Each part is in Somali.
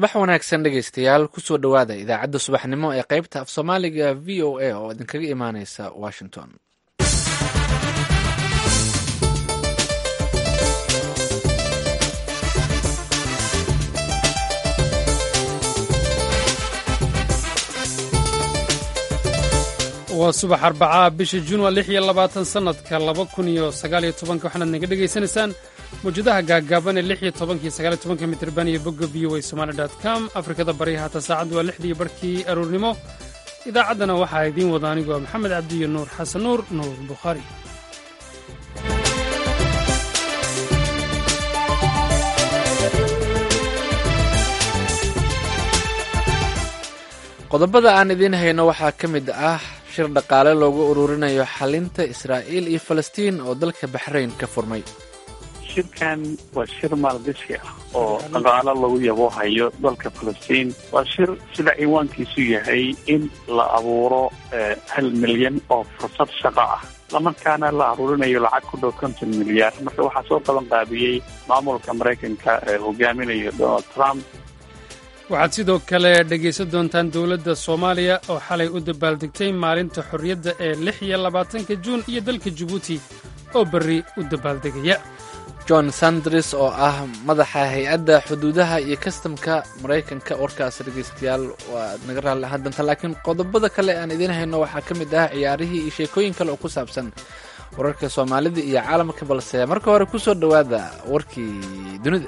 subax wanaagsan dhegaystayaal kusoo dhowaada idaacadda subaxnimo ee qaybta af soomaaliga v o a oo idinkaga imaaneysa washington waa subax arbacaa bisha juun waa lix iyo labaatan sannadka laba kun iyo sagaaliyo tobanka waxaanaad naga dhegaysanaysaan mawjadaha gaaggaaban ee lix iyo tobanka iyo sagaaliyo tobanka mitirban iyo bogga v o a somali dot com afrikada bari haata saacaddu waa lixdii barhkii aroornimo idaacaddana waxaa idiin wada anigoo maxamed cabdi iyo nuur xasan nuur nuur bukhaari qodobada aan idiin hayno waxaa ka mid ah shir dhaqaale loogu ururinayo xalinta israa'iil iyo falastiin oo dalka baxrayn ka furmay shirkan waa shir maalgashi ah oo dhaqaalo lagu yaboohayo dalka falastiin waa shir sida ciwaankiisu yahay in la abuuro hal milyan oo fursad shaqo ah islamarkaana la aruurinayo lacag ku dhow konton milyaar marka waxaa soo qaban qaabiyey maamulka maraykanka ee hogaaminayo donald trump waxaad sidoo kale dhegaysan doontaan dowladda soomaaliya oo xalay u dabaaldegtay maalinta xorriyadda ee lix iyo labaatanka juun iyo dalka jabuuti oo berri u dabaaldegaya john sanders oo ah madaxa hay-adda xuduudaha iyo kastamka maraykanka warkaas dhegaystayaal waa naga raalli ahaan doontaa laakiin qodobada kale aan idiin hayno waxaa ka mid ah ciyaarihii iyo sheekooyin kale oo ku saabsan wararka soomaalida iyo caalamka balse marka hore ku soo dhowaada warkii dunida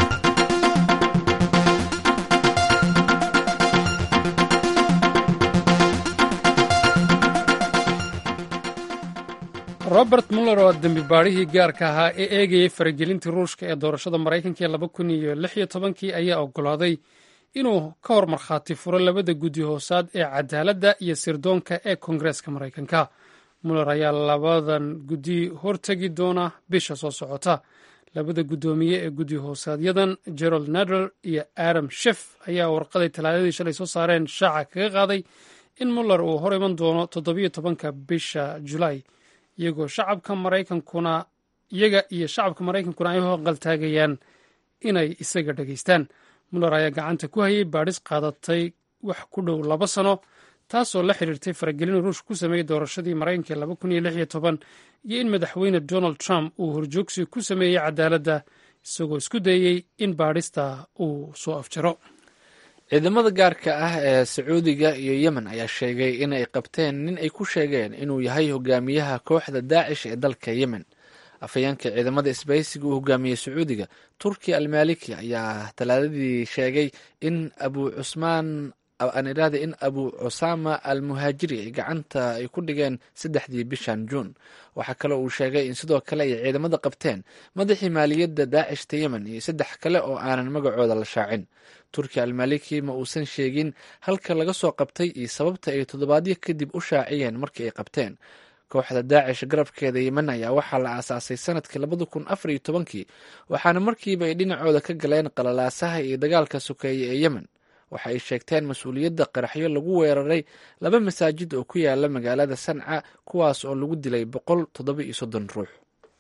robert muller oo dembi baadhihii gaarka ahaa ee eegayay faragelintii ruushka ee doorashada maraykanka ee laba kun iyo lix iyo tobankii ayaa oggolaaday inuu ka hor markhaati furo labada guddi hoosaad ee cadaaladda iyo sirdoonka ee koongareeska maraykanka muller ayaa labadan guddi hortegi doona bisha soo socota labada guddoomiye ee guddi hoosaadyadan gerald nader iyo adam shef ayaa warqaday talaadadii shalay soo saareen shaaca kaga qaaday in muller uu hor iman doono toddobiyo tobanka bisha julaay iyagoo shacabka maraykankuna iyaga iyo shacabka maraykankuna ay hoqaltaagayaan inay isaga dhegaystaan muller ayaa gacanta ku hayay baadhis qaadatay wax ku dhow laba sano taasoo la xiriirtay faragelin ruushka ku sameeyey doorashadii maraykanka laba kun iyo lix iyo toban iyo in madaxweyne donald trump uu horjoogsi ku sameeyey cadaaladda isagoo isku dayey in baadhista uu soo afjaro ciidamada gaarka ah ee sacuudiga iyo yemen ayaa sheegay in ay qabteen nin ay ku sheegeen inuu yahay hogaamiyaha kooxda daacish ee dalka yemen afhayeenka ciidamada isbahaysiga uu hogaamiyey sacuudiga turkiya almaliki ayaa talaadadii sheegay in abu cusmaan aan iraada in abu cusaama al muhaajiri ay gacanta ay ku dhigeen saddexdii bishan juun waxaa kale uu sheegay in sidoo kale ay ciidamada qabteen madaxii maaliyadda daacishta yemen iyo saddex kale oo aanan magacooda la shaacin turkiya almaliki ma uusan sheegin halka laga soo qabtay iyo sababta ay toddobaadyo kadib u shaaciyeen markii ay qabteen kooxda daacish garabkeeda yemen ayaa waxaa la aasaasay sanadkii labada kun afar iyo tobankii waxaana markiiba ay dhinacooda ka galeen qalalaasaha iyo dagaalka sokeeye ee yemen waxa ay sheegteen mas-uuliyadda qaraxyo lagu weeraray laba masaajid oo ku yaala magaalada sanca kuwaas oo lagu dilay boqol toddoba iyo soddon ruux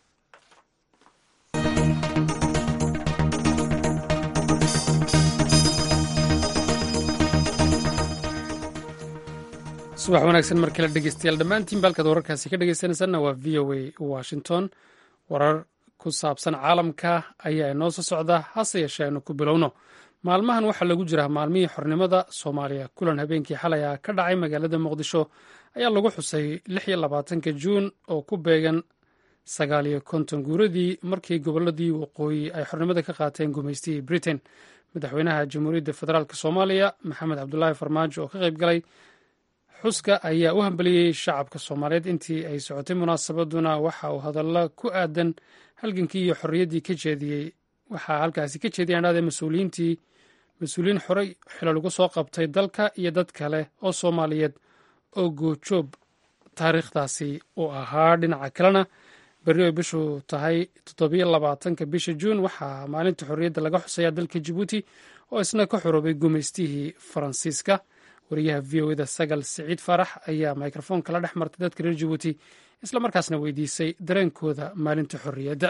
subax wanaagsan mar kale dhegeystayaal dhammaantiin baalkaad wararkaasi ka dhegeysanaysaanna waa v o a washington warar ku saabsan caalamka ayaa inoo soo socda hase yeeshee aynu ku bilowno maalmahan waxaa lagu jiraa maalmihii xornimada soomaaliya kulan habeenkii xalay ah ka dhacay magaalada muqdisho ayaa lagu xusay lix iyo labaatanka juun oo ku beegan sagaal iyo konton guuradii markii gobolladii waqooyi ay xornimada ka qaateen gumaystihii britain madaxweynaha jamhuuriyadda federaalk soomaaliya maxamed cabdulaahi farmaajo oo ka qayb galay xuska ayaa u hambaliyey shacabka soomaaliyeed intii ay socotay munaasabaduna waxa uu hadalla ku aadan halgankii iyo xorriyaddii ka jeediyey waxaa halkaasi ka jeediyaan dhahday mas-uuliyiintii mas-uuliyiin xorey xilo lagu soo qabtay dalka iyo dad kale oo soomaaliyeed oo goojoob taariikhdaasi uu ahaa dhinaca kalena berri ay bishu tahay toddobiyo labaatanka bisha juun waxaa maalinta xorriyadda laga xusayaa dalka jabuuti oo isna ka xoroobay gumaystihii faransiiska wariyaha v o eda sagal siciid faarax ayaa mikrofoonka la dhex martay dadka reer jabuuti isla markaasna weydiisay dareenkooda maalinta xorriyadda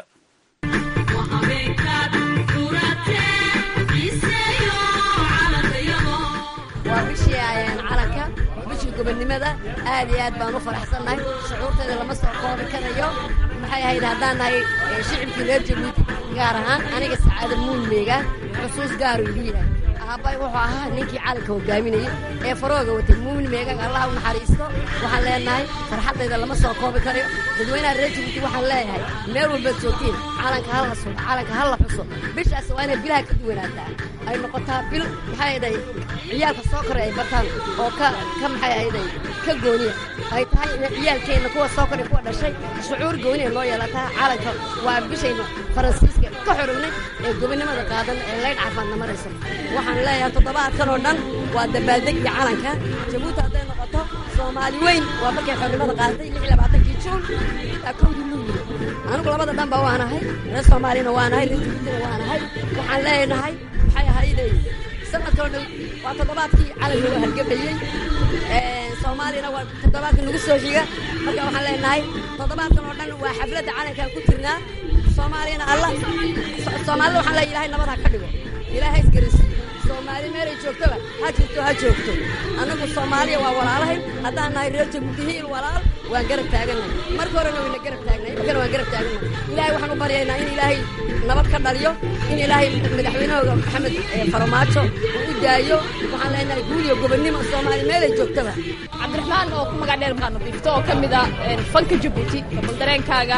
gobonnimada aad iyo aad baan u faraxsannahay shucuurteeda lama soo koobi karayo maxay ahayd haddaan nahay shicibkii reer jabuuti gaar ahaan aniga sacaada muulmeega xusuus gaaru igu yahay aabbay wuxuu ahaa ninkii calanka hogaaminayay ee farooga watay muumin meegaga allah u naxariisto waxaan leenahay farxaddayda lama soo koobi karayo dadweynaha reer jabuuti waxaan leeyahay meel walbaad joogtiin calanka ha la sugo calanka ha la xuso bishaas waa inay bilaha ka duwanaataa ay noqotaa bil maxay ahayday ciyaalka soo koray ay bataan oo ka ka maxay ahayday ka gooniya ay tahay in ciyaalkeenna kuwa soo koray kuwa dhashay shucuur gooniya loo yeelataa calanka waa bishayna faransiiska ka xorognay ee gobonnimada qaadan ee laydh caafaadna marayso waxaan leeyahay toddobaadkan oo dhan waa dabaaldegii calanka jabuuti hadday noqoto soomaali weyn waa markay xornimada qaadatay lix iyo labaatankii juun ilaa kowdii luuliyo anigu labada dhanba waanahay reer soomaalina waanahay reer jabuutina waanahay waxaan leenahay maxay ahayday sanadkoo dhan waa toddobaadkii calanka loo hargabayey soomaalina waa toddobaadkii nagu soo xiga marka waxaan leenahay toddobaadkan oo dhan waa xafladda calankaan ku jirnaa soomaaliyana alla soomaalida waxaan leeyahay ilaahay nabad ha ka dhigo ilaahay isgarisiiyo soomaali meelay joogtoba ha jirto ha joogto annagu soomaaliya waa walaalahay haddaan nahay reer jabuuti hiil walaal waan garab taagannahay marka horena wayna garab taagnay markana waan garab taagannahay ilaahay waxaan u baryaynaa in ilaahay nabad ka dhaliyo in ilaahay madaxweynahooga maxamed farmaajo uu u daayo waxaan leenahay guuliyo gobonnimo soomaali meelay joogtoba cabdiraxmaan oo ku magac dheer maa nadiifto oo ka mid ah fanka jabuuti bal dareenkaaga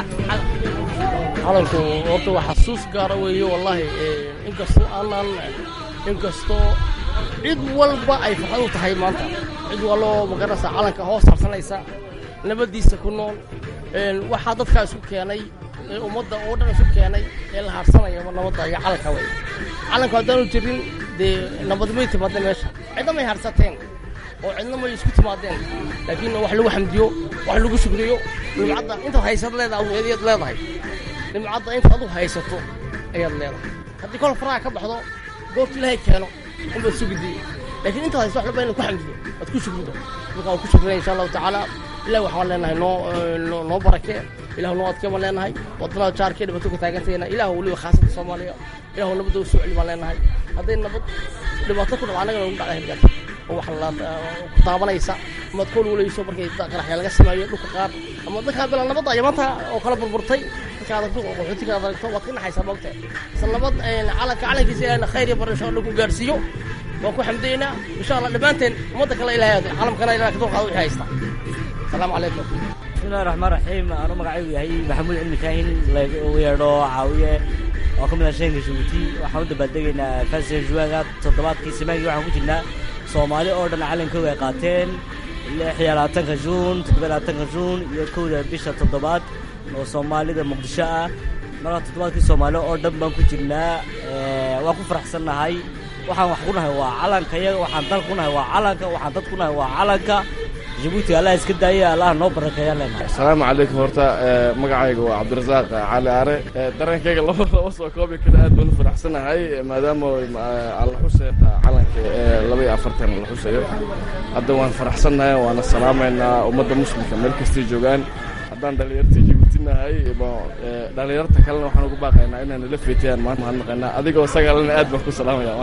calanku horta waa xasuus gaara weeye wallaahi inkastoo aanan inkastoo cid walba ay farxad u tahay maanta cid walloo magaranaysa calanka hoos harsanaysa nabaddiisa ku nool waxaa dadkaa isku keenay ee ummadda oo dhan isu keenay ee la harsanaya nabadda iyo calanka wey calanku haddaanu jirin dee nabad may timaadeen meesha cidna may harsateen oo cidna may isku timaadeen laakiin wax lagu xamdiyo wax lagu shukriyo nimcadda intaad haysad leedahay ayaad leedahay nimcadda intaad adu haysato ayaad leedahay haddii kol faraha ka baxdo goorta ilaahay keeno unbaad sugidii laakiin intaad hayso wax laba inaad ku xamdido aad ku shukrido marka waan ku shukrinaya insha allahu tacaala ilahi waxaan leenahay noo noo barakee ilahu noo adkee baan leenahay waddanada jaarkee dhibato ka taagantayna ilahu weliba khaasada soomaaliya ilahu nabadda u soo celi baan leenahay hadday nabad dhibaato ku dhaco annagana ugu dhacda hirgaata oo wax la ku taabanaysa amaad kool walayso markay qaraxya laga sameeyo dhulka qaar ama dadkaa bila nabadda ayaa maanta oo kala burburtay dadka adagto oo qaxootiga adagto waad ka naxaysaa moogta isla nabad calanka calankiisa ilahna khayr iyo barasho alla ku gaarsiiyo waan ku xamdaynaa insha allah dhammaanteen ummadda kale ilahay calamkana ilahay kadoo qaado wixii haysta asalaamu calaykum bismillahi raxmaan raxiim anuu magacaygu yahay maxamuud cilmi kaahin lagu yeedho caawiye oo ka mid ah sheenka jabuuti waxaan u dabaaldegaynaa fasiga juwaaga toddobaadkii samaankii waxaan ku jirnaa soomaali oo dhan calankooga ay qaateen lix iyo labaatanka juun toddoba labaatanka juun iyo kowda bisha toddobaad oo soomaalida muqdisho ah marka toddobaadkii soomaali oo dhan baan ku jirnaa waan ku faraxsannahay waxaan wax ku nahay waa calanka iyaga waxaan dal ku nahay waa calanka waxaan dad ku nahay waa calanka jabuuti allah iska daaya allah noo barakeeya leenahay asalaamu calaykum horta magacayga waa cabdirasaaq cali aare dareenkayga laba laba soo koobi kara aad baan u faraxsanahay maadaama alla xuseeta calanka laba iyo afartan la xusayo hadda waan faraxsannahay waana salaamaynaa ummadda muslimka meel kastay joogaan haddaan dhalinyarta jabuuti nahay dhalinyarta kalena waxaan ugu baaqaynaa inaan nala feetiyaan maanta mahadnaqaynaa adigoo sagaalana aad baan ku salaamaya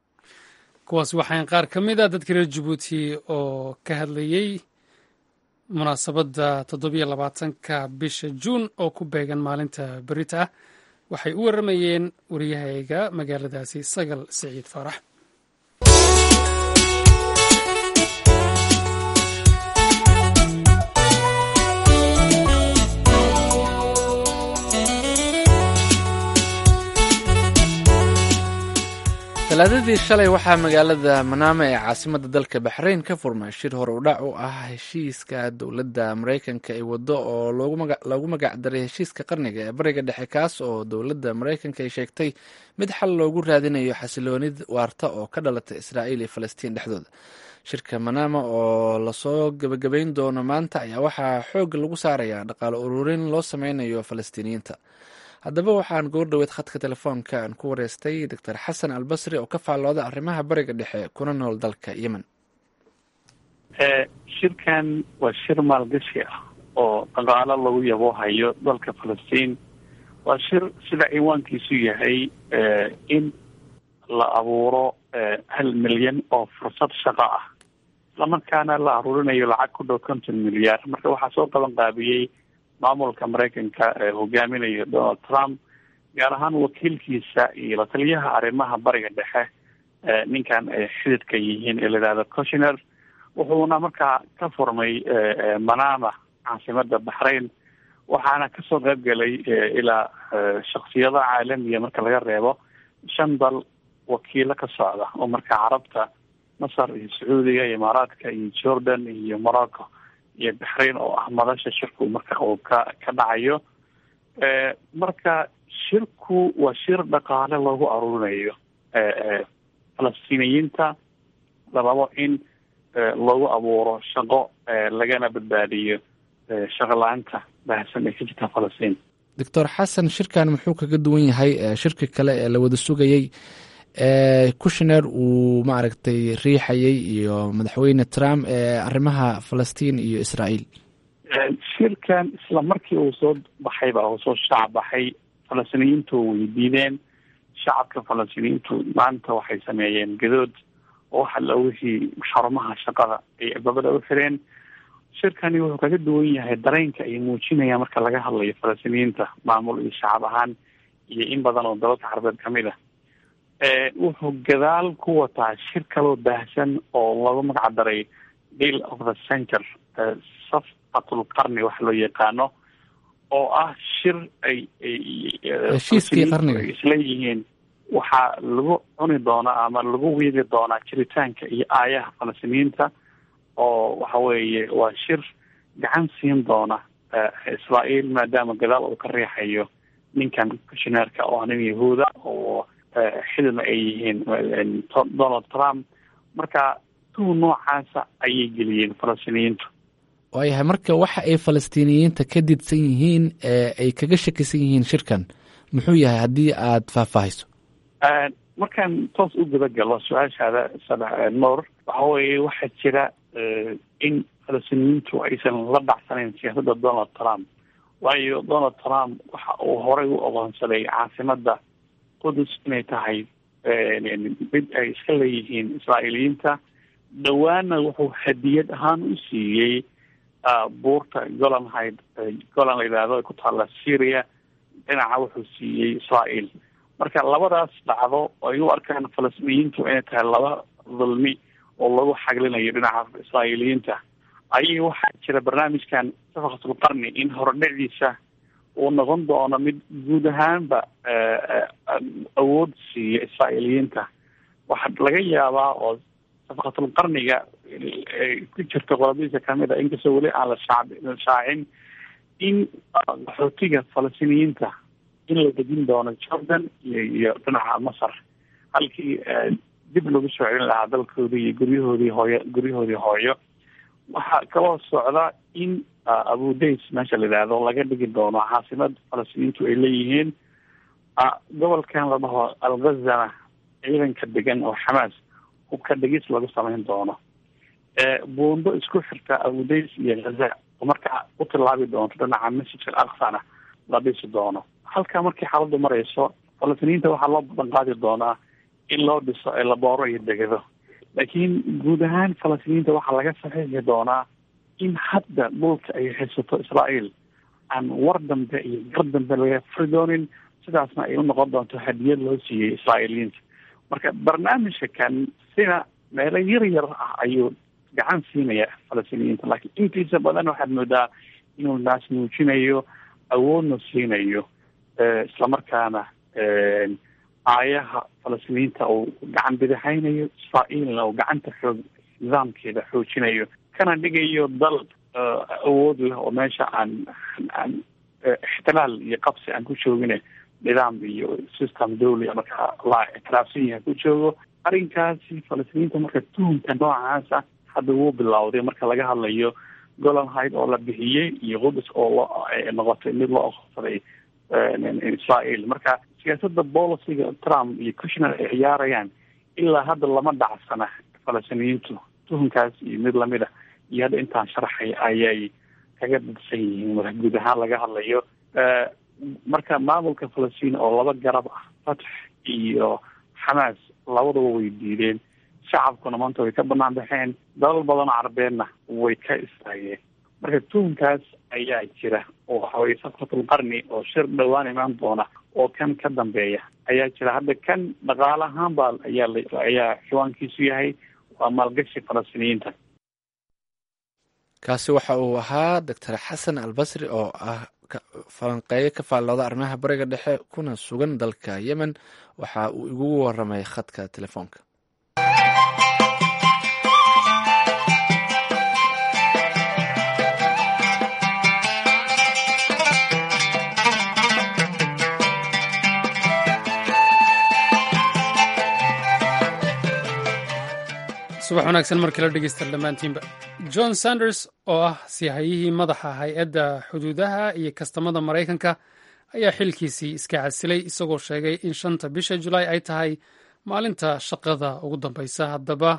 kuwaas waxaan qaar ka mid a dadka reer jabuuti oo ka hadlayey munaasabadda toddobiyo labaatanka bisha juun oo ku beegan maalinta berita ah waxay u warramayeen wariyahayga magaaladaasi sagal siciid faarax talaadadii shalay waxaa magaalada manaama ee caasimadda dalka baxrayn ka furmay shir hore udhac u ah heshiiska dowladda maraykanka ay waddo oo loogu magacdaray heshiiska qarniga ee bariga dhexe kaas oo dowladda maraykanka ay sheegtay mid xal loogu raadinayo xasiloonid waarta oo ka dhalata israa'iil iyo falastiin dhexdooda shirka manaama oo lasoo gebagabayn doono maanta ayaa waxaa xoog lagu saarayaa dhaqaale ururin loo sameynayo falastiiniyiinta haddaba waxaan goor dhoweed khadka telefoonka aan ku wareystay doctor xasan albasri oo ka faallooda arrimaha bariga dhexe kuna nool dalka yemen shirkan waa shir maalgashi ah oo dhaqaalo lagu yaboohayo dalka falastiin waa shir sida ciwaankiisu yahay in la abuuro hal milyan oo fursad shaqo ah islamarkaana la aruurinayo lacag ku dhow konton milyaar marka waxaa soo qaban qaabiyey maamulka maraykanka ee hogaaminayo donald trump gaar ahaan wakiilkiisa iyo la taliyaha arrimaha bariga dhexe ninkan ay xididka yihiin ee la yidhahdo coshiner wuxuuna markaa ka furmay manama caasimada baxrain waxaana kasoo qayb galay ilaa shaksiyada caalamiya marka laga reebo shan dal wakiilo ka socda oo marka carabta masar iyo sacuudiga iyo imaaraadka iyo jordan iyo morocco iyo baxrain oo ah madasha shirku marka uu ka ka dhacayo marka shirku waa shir dhaqaale loogu aruurinayo falastiiniyiinta la rabo in lagu abuuro shaqo lagana badbaadiyo shaqo la-aanta baahsan ee ka jirta falastiin doctor xasan shirkan muxuu kaga duwan yahay shirki kale ee la wada sugayey kushner uu maaragtay riixayay iyo madaxweyne trump ee arrimaha falastiin iyo israael shirkan isla markii uu soo baxayba uu soo shaac baxay falastiiniyiintu way diideen shacabka falastiiniyiintu maanta waxay sameeyeen gadood oo waxa la wixii xarumaha shaqada ay gabadha u xireen shirkani wuxuu kaga duwan yahay dareenka ay muujinayaan marka laga hadlayo falastiiniyiinta maamul iyo shacab ahaan iyo in badan oo dalalka carabeed kamid ah wuxuu gadaal ku wataa shir kaloo baahsan oo lagu magac daray deal of the center safqatul qarni waxa loo yaqaano oo ah shir ay heshiiskii qarniga isleeyihiin waxaa lagu cuni doonaa ama lagu wiidi doonaa jiritaanka iyo aayaha falastiiniyiinta oo waxa weeye waa shir gacan siin doona israael maadaama gadaal uu ka riixayo ninkan kushineerka oo nin yahuuda oo xididna ay yihiin donald trump marka tuu noocaasa ayay geliyeen falastiiniyiintu waayahay marka waxa ay falastiiniyiinta ka didsan yihiin ay kaga shakisan yihiin shirkan muxuu yahay haddii aada faahfaahiso markaan toos u guda galo su-aashaada sadex noor waxa weeye waxaa jira in falastiiniyiintu aysan la dhacsanayn siyaasadda donald trump waayo donald trump waxa uu horey u ogoonsaday caasimada qudus inay tahay mid ay iska leeyihiin israa'iiliyiinta dhowaana wuxuu hadiyad ahaan u siiyey buurta golan hyd golan la yidhaahdo ay ku taalla syria dhinaca wuxuu siiyey israel marka labadaas dhacdo ay u arkaan falastiiniyiintu inay tahay laba dulmi oo lagu xaglinayo dhinaca israa'iiliyiinta ayay waxaa jira barnaamijkan safaqatul qarni in horodhiciisa uu noqon doono mid guud ahaanba awood siiya israa'iiliyiinta waxaa laga yaabaa oo safaqatul qarniga ku jirta qodobadiisa kamid a inkastoo weli aan la shacb shaacin in qaxootiga falastiiniyiinta in la dejin doono jordan iyo iyo dhinaca masar halkii dib lagu soo celin lahaa dalkoodii iyo guryahoodii hooyo guryahoodii hooyo waxaa kaloo socda in abudays meesha la yidhaahdo laga dhigi doono caasimad falastiiniintu ay leeyihiin gobolkan la dhaho algazana ciidanka degan oo xamaas hubka dhigis lagu samayn doono buundo isku xirta abudays iyo ghaza oo markaa u tilaabi doonto dhinaca masjid al aqsana la dhisi doono halkaa markii xaaladdu marayso falastiiniyiinta waxaa loo badan qaadi doonaa in loo dhiso elabooro iyo degado laakiin guud ahaan falastiiniyiinta waxaa laga saxiixi doonaa in hadda dhulka ay haysato israael aan war dambe iyo gar dambe laga furi doonin sidaasna ay unoqon doonto hadiyad loo siiyey israa'iiliyiinta marka barnaamijka kan sina meelo yar yar ah ayuu gacan siinaya falastiiniyiinta laakiin intiisa badan waxaad moodaa inuu naas muujinayo awoodna siinayo islamarkaana aayaha falastiiniyiinta uu gacan bidixaynayo israa'iilna uu gacanta xoog nidaamkeeda xoojinayo kana dhigayo dal awood leh oo meesha aan aan ixtilaal iyo qabsi aan ku joogine nidaam iyo system dawlia marka la ictiraafsan yahay ku joogo arrinkaasi falastiiniyiinta marka tuhumka noocaasa hadda wuu bilowday marka laga hadlayo golan hyd oo la bixiyey iyo qudus oo loo noqotay mid loo oqonsaday israel marka siyaasada boliciga trump iyo kushner ay ciyaarayaan ilaa hadda lama dhacsana falastiiniyiintu tuhunkaas iyo mid lamid a iyo hadda intaan sharaxay ayay kaga dadsan yihiin marka guud ahaan laga hadlayo marka maamulka falastiin oo laba garab ah fatx iyo xamaas labadaba way diideen shacabkuna maanta way ka banaan baxeen dalal badanoo carbeedna way ka istaageen marka tuhunkaas ayaa jira oo waxa weye safratul qarni oo shir dhowaan imaan doona oo kan ka dambeeya ayaa jira hadda kan dhaqaale ahaan baa ayaa ayaa xiwaankiisu yahay waa maalgashi falastiiniyiinta kaasi waxa uu ahaa doctor xasan albasri oo ah falanqeeyo ka faallooda arrimaha bariga dhexe kuna sugan dalka yemen waxa uu igugu waramay khadka telefoonka subax wanaagsan mar kale dhegeysta dhammaantiinba john sanders oo ah sihayihii madaxa hay-adda xuduudaha iyo kastamada maraykanka ayaa xilkiisii iska casilay isagoo sheegay in shanta bisha julaay ay tahay maalinta shaqada ugu dambeysa haddaba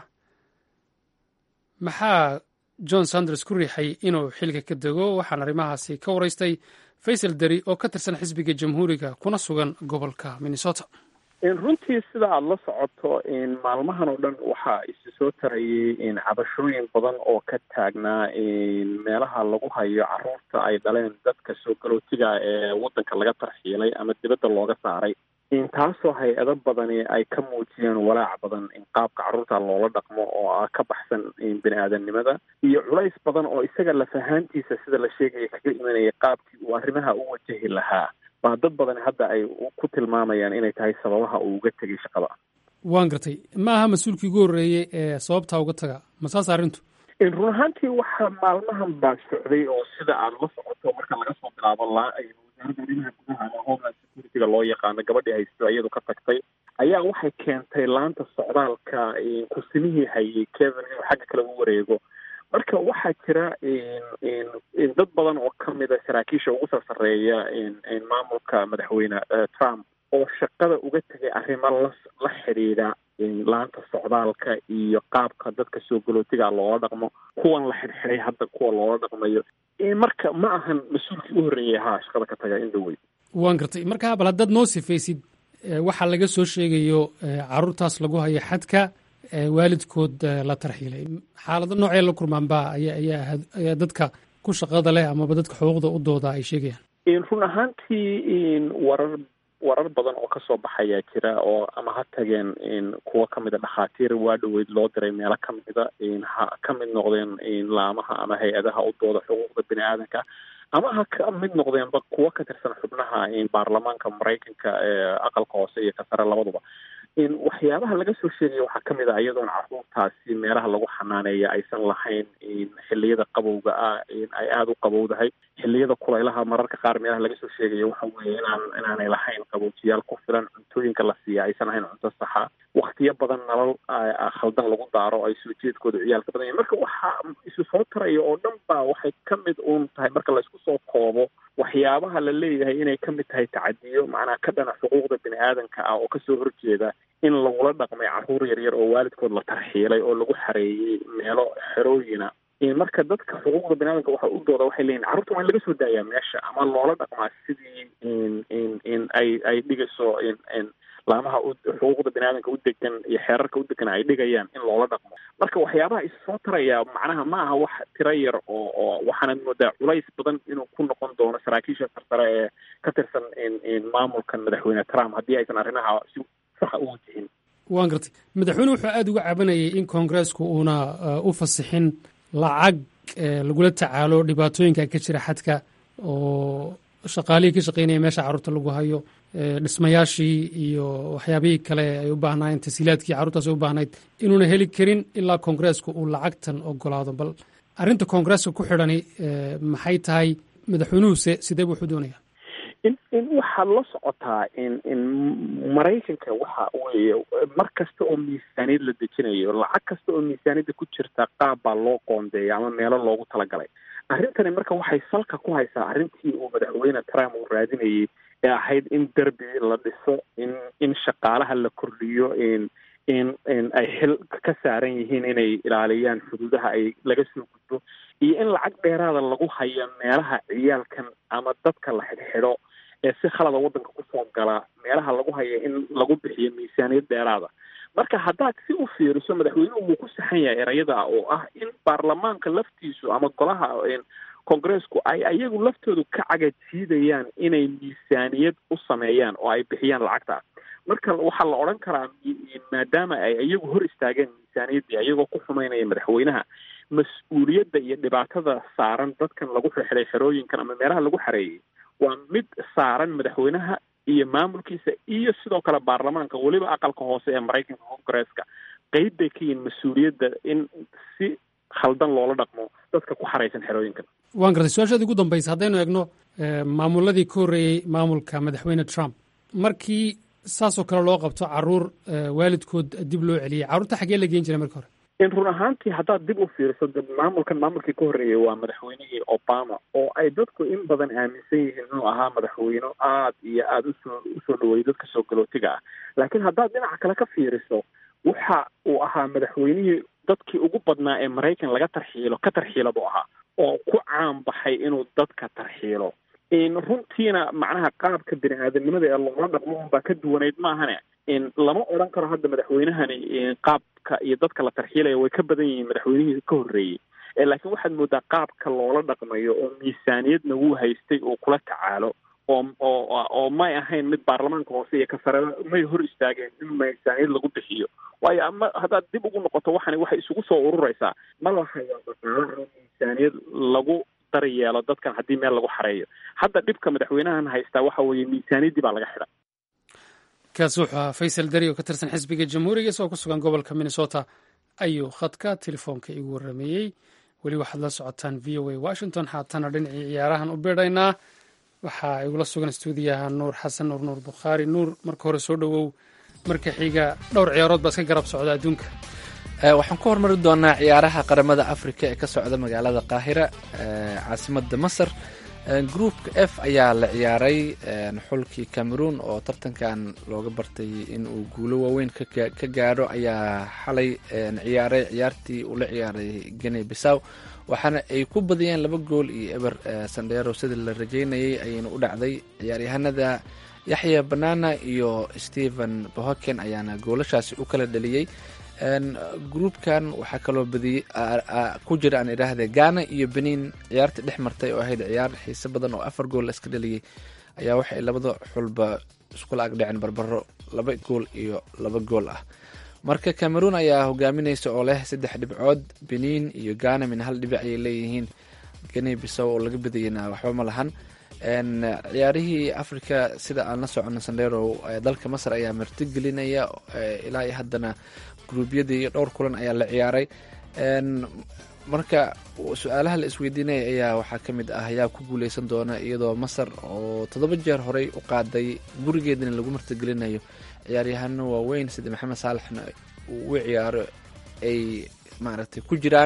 maxaa john sanders ku riixay inuu xilka ka dego waxaan arrimahaasi ka waraystay faysal deri oo ka tirsan xisbiga jamhuuriga kuna sugan gobolka minnesota runtii sida aada la socoto maalmahan oo dhan waxaa isi soo tarayay cabashooyin badan oo ka taagnaa meelaha lagu hayo caruurta ay dhaleen dadka soo galootiga ee waddanka laga tarxiilay ama dibadda looga saaray taasoo hay-ado badani ay ka muujiyeen walaac badan in qaabka carruurta loola dhaqmo oo ah ka baxsan bini aadamnimada iyo culays badan oo isaga lafahaantiisa sida la sheegaya kaga imanayay qaabkii uu arrimaha u wajahi lahaa baa dad badan hadda ay ku tilmaamayaan inay tahay sababaha uu uga tegay shaqada waan gartay ma aha mas-uulkii ugu horreeyey ee sababtaa uga taga ma saas arrintu run ahaantii waxaa maalmahan baa socday oo sida aad la socoto marka laga soo bilaabo laa wasaaradda arrimaha gudaha ama homeland securityga loo yaqaano gabadhii haysto iyadu ka tagtay ayaa waxay keentay laanta socdaalka kursimihii hayay kevin inuu xagga kale u wareego marka waxaa jira dad badan oo kamid a saraakiisha ugu soo sarreeya maamulka madaxweyne trump oo shaqada uga tegay arrimo la la xidhiidha laanta socdaalka iyo qaabka dadka soo galootiga loola dhaqmo kuwan la xidhxidhay hadda kuwa loola dhaqmayo marka ma ahan mas-uulkii u horreeyay ahaa shaqada ka taga in dhawey waan gartay marka bal haddaad noo sifaysid waxaa laga soo sheegayo caruurtaas lagu hayo xadka waalidkood la tarxiilay xaalado noocee la kurmaanba ayaa dadka ku shaqada leh amaba dadka xuquuqda u dooda ay sheegayaan run ahaantii warar warar badan oo kasoo baxayaa jira oo ama ha tageen kuwa kamid a dhakhaatiir waa dhoweyd loo diray meelo kamida ha ka mid noqdeen laamaha ama hay-adaha u dooda xuquuqda bini aadanka ama ha ka mid noqdeenba kuwo ka tirsan xubnaha baarlamaanka maraykanka ee aqalka hoose iyo ka sare labaduba waxyaabaha laga soo sheegaya waxaa kamid ah iyadoon caruurtaasi meelaha lagu xanaaneeya aysan lahayn xiliyada qabowga ah ay aada u qabowdahay xiliyada kulaylaha mararka qaar meelaha laga soo sheegaya waxa weeye inaan inaanay lahayn qaboojiyaal ku filan cuntooyinka la siiya aysan ahayn cunto saxa waktiyo badan nalal khaldan lagu daaro ay soo jeedkooda ciyaalka badan yahin marka waxaa isu soo taraya oo dhan baa waxay kamid uun tahay marka laysku soo koobo waxyaabaha la leeyahay inay kamid tahay tacadiyo macnaha ka dhana xuquuqda bini aadanka ah oo kasoo horjeeda in lagula dhaqmay caruur yaryar oo waalidkood la tarxiilay oo lagu xareeyey meelo xerooyina marka dadka xuquuqda bini aadanka waxa u dooda waxay leeyihin carruurta waa in laga soo daayaa meesha ama loola dhaqmaa sidii in ay ay dhigayso laamaha xuquuqda bini aadanka u degan iyo xeerarka u degan ay dhigayaan in loola dhaqmo marka waxyaabaha is soo taraya macnaha ma aha wax tiro yar oo oo waxaanad moodaa culays badan inuu ku noqon doono saraakiisha sarsare ee ka tirsan maamulkan madaxweyne trump haddii aysan arrimaha si saxa u wajihin waan gartay madaxweyne wuxuu aada uga cabanayay in koongareesku uuna u fasixin lacag lagula tacaalo dhibaatooyinka ka jira xadka oo shaqaalihii ka shaqeynaya meesha carruurta lagu hayo dhismayaashii iyo waxyaabihii kale ay u baahnaayeen tasiilaadkii carruurtaas ay u baahnayd inuuna heli karin ilaa koongareesku uu lacagtan ogolaado bal arrinta koongareeska ku xidhani maxay tahay madaxweynuhuse sidee bu wuxuu doonaya in in waxaad la socotaa in in maraykanka waxa weeye mar kasta oo miisaaniyad la dejinayo lacag kasta oo miisaaniyadda ku jirta qaab baa loo qoondeeya ama meelo loogu talagalay arrintani marka waxay salka ku haysaa arrintii uu madaxweyne trump uu raadinayay ee ahayd in derbi la dhiso in in shaqaalaha la kordhiyo in in in ay xil ka saaran yihiin inay ilaaliyaan xuduudaha ay laga soo gudbo iyo in lacag dheeraada lagu hayo meelaha ciyaalkan ama dadka la xidhxidho ee si khalada waddanka kusoo gala meelaha lagu hayo in lagu bixiyo miisaaniyad dheeraada marka haddaad si u fiiriso madaxweynuhu wuu ku saxan yahay erayada oo ah in baarlamaanka laftiisu ama golaha kongareesku ay ayagu laftoodu ka cagajiidayaan inay miisaaniyad u sameeyaan oo ay bixiyaan lacagtaas marka waxaa la odhan karaa maadaama ay iyagu hor istaageen miisaaniyaddii ayagoo ku xumeynaya madaxweynaha mas-uuliyadda iyo dhibaatada saaran dadkan lagu xirxiray xerooyinkan ama meelaha lagu xareeyey waa mid saaran madaxweynaha iyo maamulkiisa iyo sidoo kale baarlamaanka weliba aqalka hoose ee maraykanka kongareeska qeyb bay ka yihiin mas-uuliyadda in si khaldan loola dhaqmo dadka ku xaraysan xerooyinkan waan gartay su-aashaadi ugu dambaysa haddaynu eegno maamuladii ka horreeyey maamulka madaxweyne trump markii saasoo kale loo qabto caruur waalidkood dib loo celiyey carruurta xaggee la geen jiray marka hore in run ahaantii haddaad dib u fiiriso maamulkan maamulkii ka horreeyay waa madaxweynihii obama oo ay dadku in badan aaminsan yihiin inuu ahaa madaxweyne aad iyo aada usoo usoo dhaweeyay dadka soo galootiga ah laakiin haddaad dhinaca kale ka fiiriso waxa uu ahaa madaxweynihii dadkii ugu badnaa ee maraykan laga tarxiilo ka tarxiila buu ahaa oo ku caan baxay inuu dadka tarxiilo runtiina macnaha qaabka bini aadamnimada ee loola dhaqmo unbaa ka duwanayd maahane lama odhan karo hadda madaxweynahani qaabka iyo dadka la tarxiilaya way ka badan yihiin madaxweynihii ka horreeyey laakiin waxaad moodaa qaabka loola dhaqmayo oo miisaaniyadna wuu haystay uu kula tacaalo oo oo oo may ahayn mid baarlamaanka hoose iyo kasare may hor istaageen in miisaaniyad lagu bixiyo waayo ama haddaad dib ugu noqoto waxani waxay isugu soo ururaysaa ma la hayo dhaqaalo miisaaniyad lagu daryeelo dadkan haddii meel lagu xareeyo hadda dhibka madaxweynahan haystaa waxa weeye miisaaniyaddii baa laga xidha kaasi wuxuu ahaa faysal dari oo ka tirsan xisbiga jamhuuriga isagoo ku sugan gobolka minnesota ayuu khadka telefoonka igu warrameeyey weli waxaad la socotaan v o a washington haatana dhinacii ciyaarahan u beedhaynaa waxaa igula sugan stuudiyaha nuur xasan nuur nuur bukhaari nuur marka hore soo dhowow marka xiga dhowr ciyaarood baa iska garab socda adduunka waxaan ku hormari doonaa ciyaaraha qaramada africa ee ka socda magaalada qaahira caasimada masar groupka f ayaa la ciyaaray xulkii cameroon oo tartankan looga bartay in uu guulo waaweyn ka gaadho ayaa xalay ciyaaray ciyaartii uu la ciyaaray gene bisaw waxaana ay ku badiyeen laba gool iyo eber sandheero sida la rajeynayay ayayna u dhacday ciyaaryahanada yaxya banana iyo stephen bohoken ayaana goolashaasi u kala dhaliyey groupkan waxaa kaloo badiyey ku jira aan idhaahde ghana iyo benin ciyaartii dhex martay oo ahayd ciyaar xiise badan oo afar gool iska dhaliyey ayaa waxay labada xulba iskula agdhaceen barbaro laba gool iyo laba gool ah marka cameroon ayaa hogaaminaysa oo leh saddex dhibcood benin iyo ghana min hal dhibic ayay leeyihiin gane bisow oo laga badiyeyna waxba ma lahan ciyaarihii africa sida aan la socono sandero dalka masar ayaa martigelinaya ilaa iyo haddana gruubyadii iyo dhowr kulan ayaa la ciyaaray marka su-aalaha la isweydiinaya ayaa waxaa ka mid ah ayaa ku guuleysan doona iyadoo masar oo toddoba jeer horey u qaaday gurigeedana lagu martigelinayo ciyaaryahano waaweyn sida maxamed saalaxna uu u ciyaaro ay maaragtay ku jiraan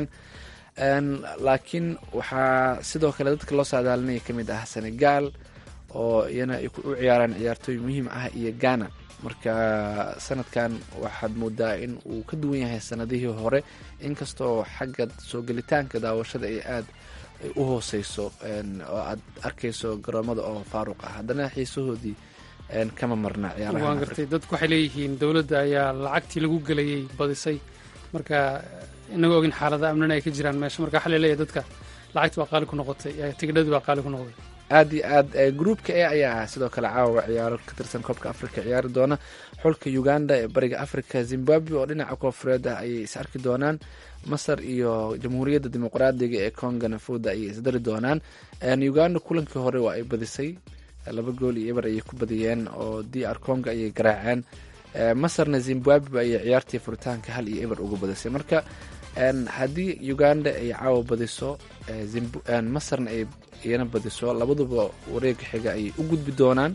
laakiin waxaa sidoo kale dadka loo saadaalinaya ka mid ah senegal oo iyana ay u ciyaaraan ciyaartooy muhiim ah iyo ghana marka sanadkan waxaad moodaa in uu ka duwan yahay sanadihii hore inkastoo xagga soo gelitaanka daawashada ay aada u hooseyso oo aad arkayso garoomada oo faaruq ah haddana xiisahoodii kama marna waan gartay dadku waxay leeyihiin dowladda ayaa lacagtii lagu gelayay badisay marka inagoo ogin xaalada amnina ay ka jiraan meesha marka waxaa laleeyahay dadka lacagti waa qaali ku noqotay tigidhadii waa qaali ku noqday aad iyo aad groupka e ayaa sidoo kale caawa ciyaaro ka tirsan koobka africa ciyaari doona xulka uganda ee bariga africa zimbabwe oo dhinaca koofureed ah ayay is arki doonaan masar iyo jamhuuriyadda dimuqraadiga ee congana fooda ayay isdari doonaan uganda kulankii hore waa ay badisay laba gool iyo eber ayay ku badiyeen oo d r conga ayay garaaceen masarna zimbabwe ayay ciyaartii furitaanka hal iyo eber uga badisay marka haddii uganda ay caawa badiso masarna ay iyana badiso labaduba wareega xiga ayay u gudbi doonaan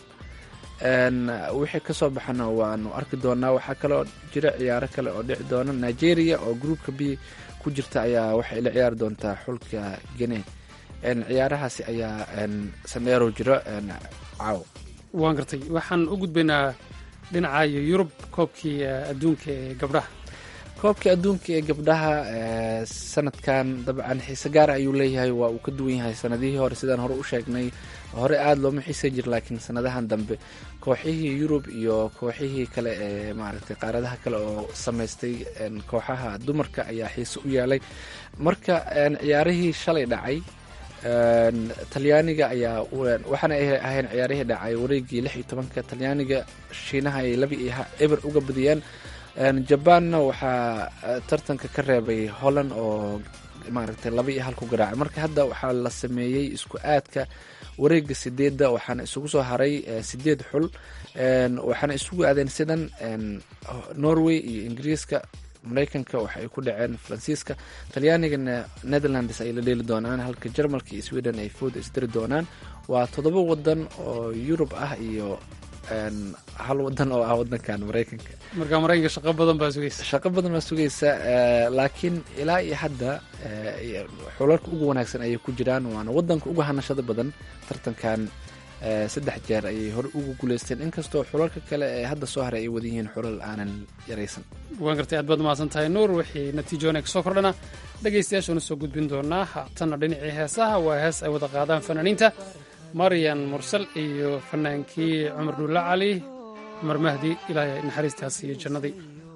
wixii kasoo baxana waanu arki doonaa waxaa kaloo jira ciyaaro kale oo dhici doona nigeria oo groupka b ku jirta ayaa waxay la ciyaari doontaa xulka gene ciyaarahaasi ayaa sandheero jiro caawa waan gartay waxaan u gudbaynaa dhinaca iyo yurub koobkii adduunka ee gabdhaha koobka adduunka ee gabdhaha sanadkan dabcan xiise gaara ayuu leeyahay waa uu ka duwan yahay sanadihii hore sidaan hore u sheegnay hore aada looma xiisan jir laakiin sanadahan dambe kooxihii yurub iyo kooxihii kale ee maaragtay qaaradaha kale oo samaystay kooxaha dumarka ayaa xiise u yeelay marka ciyaarihii shalay dhacay talyaaniga ayaa waxaana ay ahayn ciyaarihii dhacay wareegii lix iyo tobanka talyaaniga shiinaha ay laba iyo eber uga badiyeen jabaanna waxaa tartanka ka reebay holland oo maaragtay laba iyo hal ku garaacay marka hadda waxaa la sameeyey isku aadka wareega sideedda waxaana isugu soo haray sideed xul waxaana isugu aadeen sidan norway iyo ingiriiska mareykanka waxa ay ku dhaceen faransiiska talyaanigana netherlands ay la dheeli doonaan halka jarmalka iyo sweden ay fooda isdiri doonaan waa toddoba wadan oo yurub ah iyo hal wadan oo ah wadankan mareykanka marka mareykanka shaqo badan baa sugaysa shaqo badan baa sugaysa laakiin ilaa iyo hadda xulalka ugu wanaagsan ayay ku jiraan waana wadanka uga hanashada badan tartankan saddex jeer ayay hore ugu guuleysteen inkastoo xulalka kale ee hadda soo haray ay wadan yihiin xulal aanan yaraysan waan gartay aad baad mahadsan tahay nuur wixii natiijoona kasoo kordhana dhegaystayaashuuna soo gudbin doonaa haatanna dhinacii heesaha waa hees ay wada qaadaan fanaaniinta maryan mursal iyo fanaankii cumar dhuulla cali cumar mahdi ilaahay naxariistaas iyo jannadii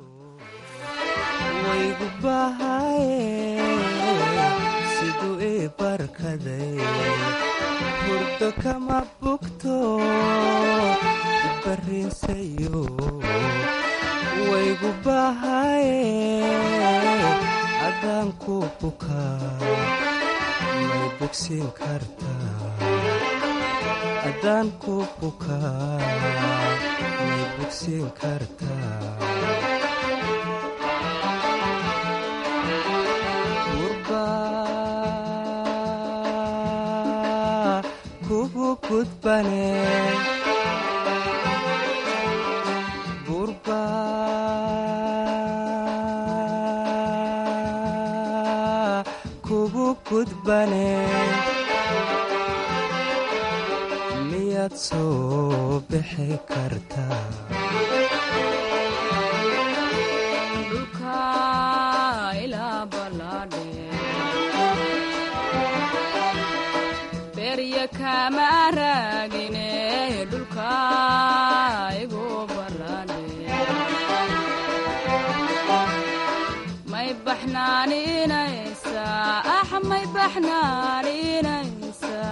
waygu bahaye siduu ii barkaday hurdo kama bugto barrinsayo waygu bahaye haddaan ku bukaa may bogsiin kartaa haddaan ku bukaa may bogsiin kartaa kugu gudbane burba kugu gudbane miyaad soo bixi kartaa kama raagine dhulka igu balane may baxnaaninaysa ah may baxnaaninaysa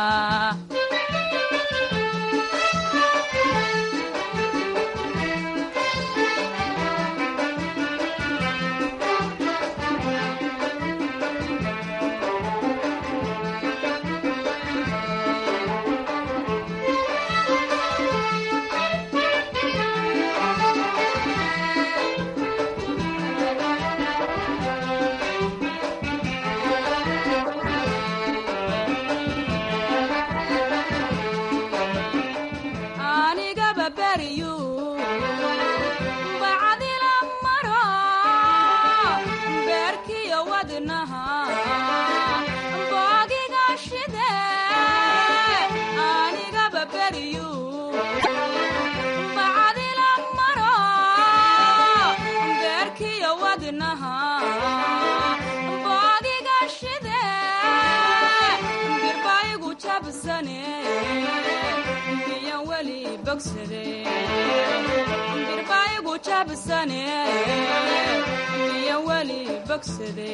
birbaayigu jabsane iyo weli bogsade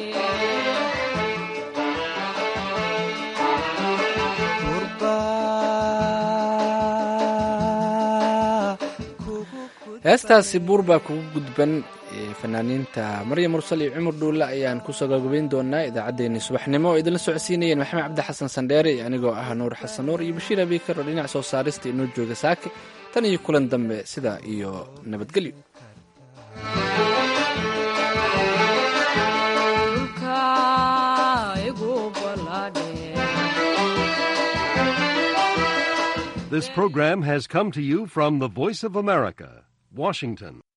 heestaasi buur baa kugu gudban fanaaniinta maryam mursal iyo cumar dhuulle ayaan kusoo gagabayn doonaa idaacaddeenii subaxnimo oo idinla socodsiinayeen maxamed cabdi xasan sandheere iyo anigoo ah nuur xasan nuur iyo bashiir abiikar oo dhinac soo saarista inoo jooga saake tan iyo kulan dambe sidaa iyo nabadgelyo This program has come to you from the Voice of America, Washington.